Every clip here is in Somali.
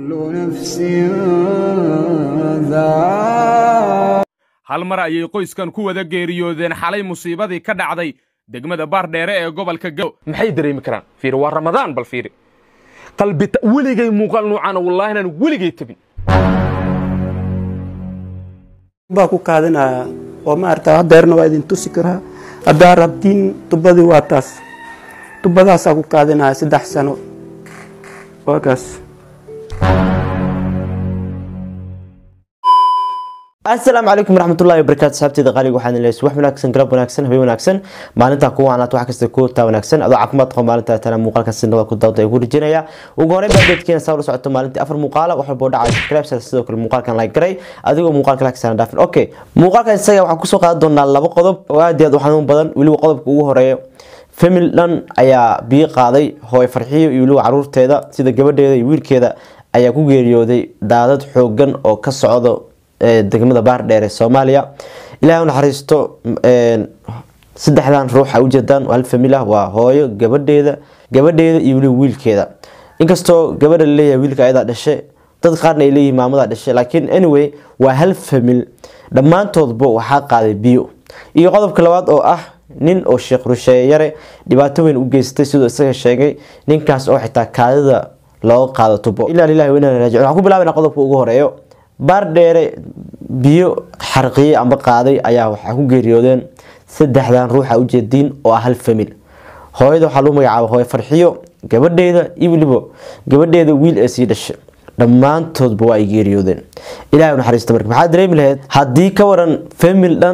كل نفس ذائقة hal mar ayay qoyskan ku wada geeriyoodeen xalay musiibadii ka dhacday degmada baardheere ee gobolka gaw maxay dareemi karaan fiiri waa ramadaan bal fiiri qalbi weligay muuqaal noocaana wallaahi inaan weligay tabin baa ku kaadinaya oo maarata hadeerna waa idin tusi karaa haddaa rabtiin tubadii waa taas tubadaasaa ku kaadinaya saddex sano waa kaas asalaamu calaykum waraxmatullahi wabarakaatu saxaabteyda qaaliga waxaan leeyahay wax wanaagsan galab wanaagsan habeen wanaagsan maalintaa kuwa wanaat wax kasta ku taa wanaagsan adoo caafimaad qaba maalintaa tana muuqaalka sinada ku dawda ugu rijinaya ugu horreyn baa dadkeena saa ula socoto maalintii afar muuqaala wax walba oo dhacay subscribe sidoo kale muuqaalkan like garay adigoo muuqaalka like sana dhaafin okay muuqaalkan isaga waxaan kusoo qaadan doonaa laba qodob oo aad iyo aad u xanuun badan weliba qodobka ugu horeeya famil dhan ayaa biyo qaaday hooy farxiyo iyo weliba caruurteeda sida gabadheeda iyo wiilkeeda ayaa ku geeriyooday daadad xoogan oo ka socdo degmada baardheer ee soomaaliya ilahay u naxariisto saddexdan ruux a ujeedaan hal famil ah waa hooyo gabadheeda gabadheeda iyo weliba wiilkeeda inkastoo gabadha laleeyahay wiilka ayadaa dhashe dad qaarna ay leeyihin maamadaa dhashe laakiin anyway waa hal famil dhammaantoodba waxaa qaaday biyo iyo qodobka labaad oo ah nin oo sheekh rusheeye yare dhibaato weyn u geystay siduu isaga sheegay ninkaas oo xitaa kaadida looga qaado tubo ilaa lilahi wainaa raajicuun waxaan ku bilaabana qodobka ugu horeeyo baardheere biyo xarqiye amba qaaday ayaa waxaa ku geeriyoodeen saddexdan ruuxa ujeediin oo ah hal famil hooyada waxaa lagu magacaaba hooyo farxiyo gabadheeda iyo weliba gabadheeda wiil ee sii dhashay dhammaantoodba waa ay geeriyoodeen ilahay naxariista marka maxaa dareemi lahayd haddii ka waran famil dhan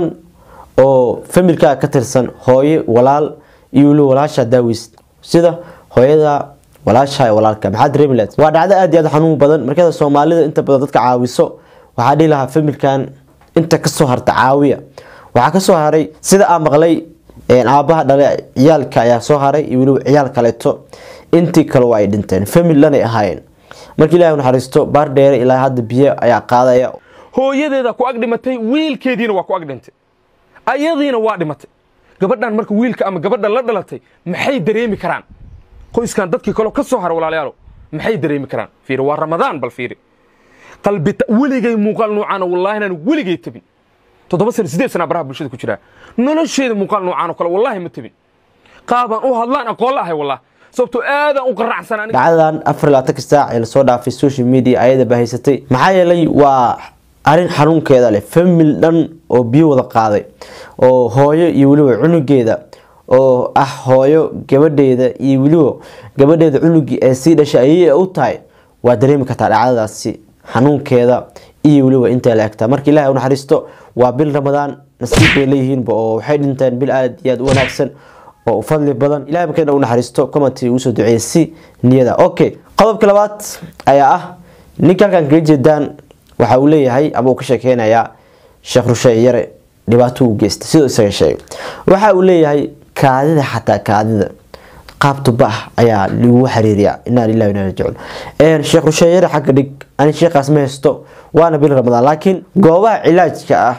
oo familkaa ka tirsan hooye walaal iyo weliba walaasha daawis sida hooyada walaasha walaalka maxaa dareemi lahayd waa dhacdo aad iyo aad xanuun badan markada soomaalida inta badan dadka caawiso waxaa dhihi lahaa familkan inta kasoo harta caawiya waxaa kasoo haray sida aa maqlay aabaha dhale ciyaalka ayaa soo haray iyo weliba ciyaal kaleeto intii kale waa ay dhinteen famil dhanay ahaayeen marka ilahi naxariisto baardheere ilaa hadda biyo ayaa qaadaya hooyadeeda ku ag dhimatay wiilkeediina waa ku ag dhintay ayadiina waa dhimatay gabadhan marka wiilka ama gabadha la dhalatay maxay dareemi karaan qoyskan dadkii kaleo ka soo hara walaalayaalo maxay dareemi karaan fiiri waa ramadaan bal fiiri qalbi weligay muuqaal noocaana wallaahi inaan weligay tabin toddoba sana sideed sana baraha bulshada ku jiraa nolosheeda muuqaal noocaan oo kale wallaahi ma tabin qaabaan u hadlaan aqoon la ahay wallah sababtoo aadaan u qaracsan aniga dhacdadan afar labaatan saac ee lasoo dhaafay social media ayada bahaysatay maxaa yeelay waa arrin xanuunkeeda leh famil dhan oo biyo wada qaaday oo hooyo iyo weliba cunugeeda oo ah hooyo gabadheeda iyo weliba gabadheeda cunugii ee sii dhashay ayay u tahay waa dareemi kartaa dhacdadaasi xanuunkeeda iyo weliba intay la egtaa marka ilahi u naxariisto waa bil ramadaan nasiib bay leeyihiinba oo waxay dhinteen bil aad iyo aad u wanaagsan oo fadli badan ilahay markeena u naxariisto commenti ugu soo duceeyay si niyada okay qodobka labaad ayaa ah ninka halkan kaga jeedaan waxa uu leeyahay ama uu ka sheekeynayaa sheekh rusheeye yare dhibaato u geystay sidoo isaga sheegay waxa uu leeyahay kaadida xataa kaadida qaab tuba ah ayaa lagu xiriiriyaa inaa lillahi inaa rajicuun sheekh rusheeye yare xagga dhig ani sheekhaas ma haysto waana bil ramadaan laakiin goobaha cilaajka ah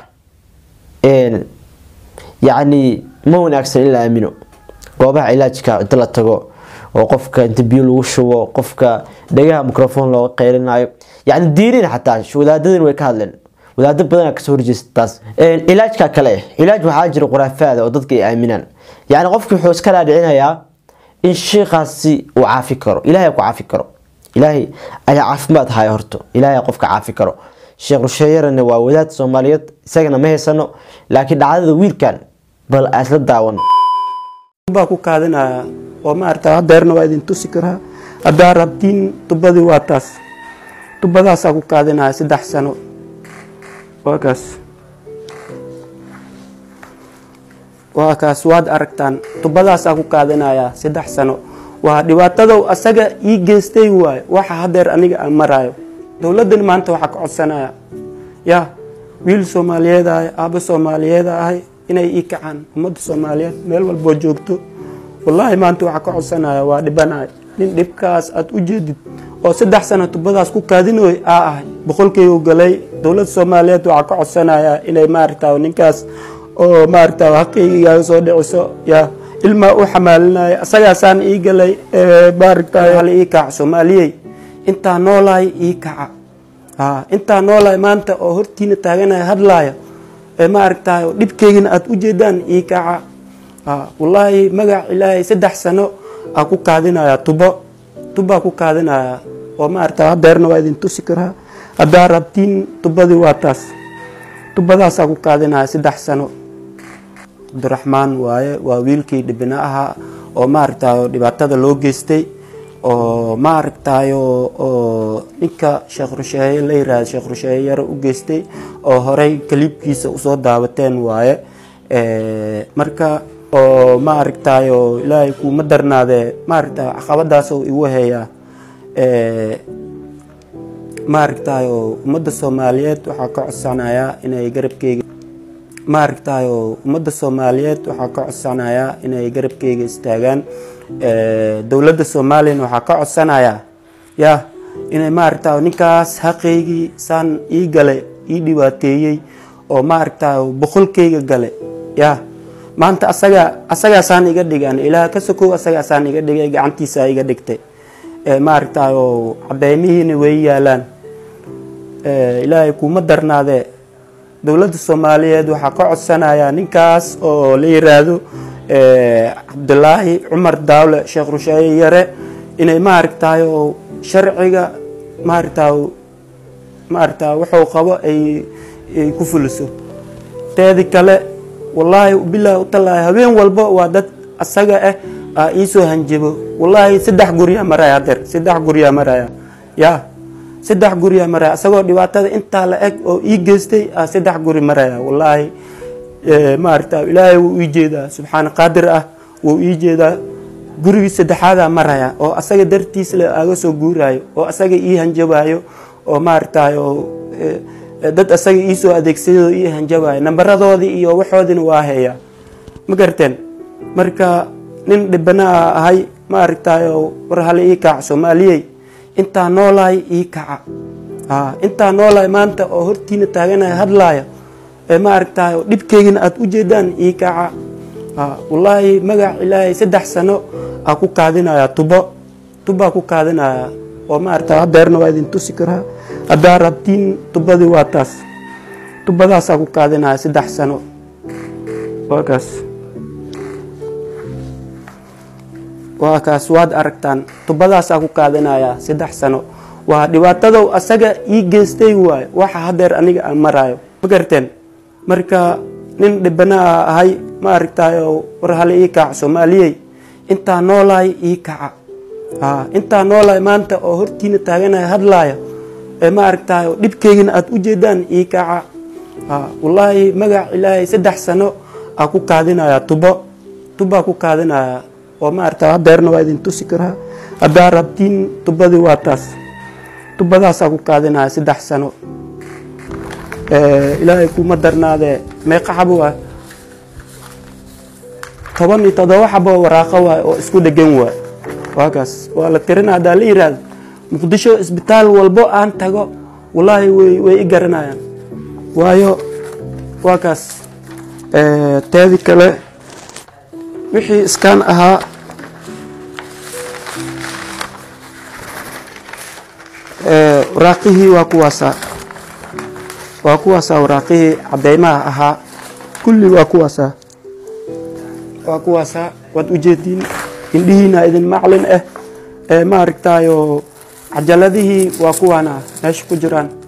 yacni ma wanaagsan in la aamino goobaha cilaajka inta la tago oo qofka inta biyo lagu shubo qofka dhagaha microphone looga qeylinayo yacni diiniin xataa wadaadadin way ka hadleen wadaado badan kasoo horjeesta taas cilaajka kale cilaaj waxaa jira khuraafaada oo dadka ay aaminaan yacni qofki wuxuu iska dhaadhicinayaa in sheikaasi uu caafi karo ilahay ku caafi karo ilaahay ayaa caafimaad haya horto ilaahay qofka caafi karo sheekh rusheeyarana waa wadaad soomaaliyeed isagana ma haysano laakiin dhacdada wiilkan bal isla daawan baa ku kaadinaya oo maarata hadeerna waa idin tusi karaa haddaa rabtiin tubadii waa taas tubadaasaa ku kaadinaya saddex sano waa kaas waa kaas waad aragtaan tubadaasaa ku kaadinaya saddex sano waa dhibaatadow asaga ii geystay waayo waxa hadeer aniga aan maraayo dowladdan maanta waxaa ka codsanaya ya wiil soomaaliyeed ahay aabo soomaaliyeed ahay inay ii kacaan ummadda soomaaliyeed meel walboo joogto wallaahi maanta waxaa ka codsanaya waa dhibanahay nin dhibkaas aad u jeedid oo saddex sano tubadaas ku kaadinooy aa ahay boqolkaygu galay dowladda soomaaliyeed waxaa ka codsanaya inay maaragta ninkaas oo maaragta haqaygaaga soo dhiciso ya ilmaa u xamaalinaya asagaasaan ii galay maaragta hala ii kaac soomaaliyey intaa noolahay ii kaca haa intaa noolahay maanta oo hortiina taaganaya hadlaaya ee ma aragtaay oo dhibkeygina aada u jeedaan ii kaca haa wallaahi magac ilaahay saddex sano aa ku kaadinayaa tubo tubbaa ku kaadinayaa oo ma aragtaa hadeerna waa idin tusi karaa haddaa rabtiin tubadii waa taas tubadaasaa ku kaadinaya saddex sano cabdiraxmaan waaye waa wiilkii dhibina ahaa oo maaragtaay dhibaatada loo geystay oo maaragtayo oo ninka sheekh rusheeye la yirahda sheekh rusheeye yare u geystay oo horey kaliibkiisa usoo daawateen waaye marka oo maaragtayo ilaahay kuuma darnaadee maaragta caqabadaasoo igu heeyaa maaragtayo ummadda soomaaliyeed waxaa ka codsanayaa inay garabkeyga maaragtayo ummadda soomaaliyeed waxaa ka codsanayaa inay garabkeyga istaagaan dowladda soomaaliyana waxaa ka codsanayaa ya inay maaragtayo ninkaas xaqeygii saan ii gale ii dhibaateeyey oo maaragtayo boqolkeyga gale ya maanta asaga asagaasaan iga dhigan ilaah ka sokow asagaasaan iga dhigay gacantiisa iga dhigtay maaragtayo cadeymihiina way yaalaan ilaahay kuuma darnaadee dowladda soomaaliyeed waxaa ka codsanayaa ninkaas oo la yiraahdo cabdilaahi cumar daawle sheekh rusheeye yare inay maaragtayo sharciga maaragtayo maaragta wuxuu qabo ay ay ku fuliso teedi kale wallaahi bilaahi utalaahi habeen walba waa dad asaga ah aa iisoo hanjabo wallaahi saddex guryaa maraya hadeer saddex guryaa maraya ya saddex guryaa maraya asagoo dhibaatada intaa la eg oo ii geystay aa saddex guri maraya wallaahi maaragta ilaahay wuu ii jeedaa subxaana qaadir ah wuu ii jeedaa gurigii saddexaadaa maraya oo asaga dartiis le aga soo guuraayo oo asaga ii hanjabaayo oo maaragtayo dad asaga iisoo adeegsadoo ii hanjabaayo nambaradoodii iyo waxoodina waa heeyaa ma garteen marka nin dhibanaa ahay maaragtayo war hale ii kaca soomaaliyey intaa noolahay ii kaca intaa noolahay maanta oo hortiina taaganaya hadlaaya ee maaragtayo dhibkeygina aada u jeedaan ii kaca wallaahi magac ilaahay saddex sano aa ku kaadinayaa tubo tubbaa ku kaadinayaa oo maaragta hadeerna waa idin tusi karaa haddaa rabtiin tubadii waa taas tubadaasaa ku kaadinaya saddex sano waa kaas waa kaas waad aragtaan tubadaasaa ku kaadinayaa saddex sano waa dhibaatadow asaga ii geystay waayo waxa hadeer aniga aan maraayo ma garteen marka nin dhibanaa ahay ma aragtayo war hale ii kaca soomaaliyey intaa noolahay ii kaca intaa noolahay maanta oo hortiina taaganaya hadlaaya ee ma aragtayo dhibkeygina aada u jeedaan ii kaca wallaahi magac ilaahay saddex sano aa ku kaadinayaa tubo tubbaa ku kaadinayaa oo maaragta hadeerna waa idin tusi karaa haddaa rabtiin tubadii waa taas tubadaasaa ku kaadinaya saddex sano ilaahay kuuma darnaadee meeqa xabo waay toban iyo todoba xabo waraaqo waay oo isku dhegan waay waa kaas waa la tirina haddaa la yiraahdo muqdisho isbitaal walbo aan tago wallaahi way way i garanayaan waayo waa kaas teedi kale wixii iskaan ahaa waraaqihii waa kuwaasaa waa kuwaasaa waraaqihii cadeymaha ahaa kulli waa kuwaasaa waa kuwaasaa waad ujeediin indhihiina idin maclin ah ee maaragtayo cajaladihii waa kuwaana meesha ku jiraan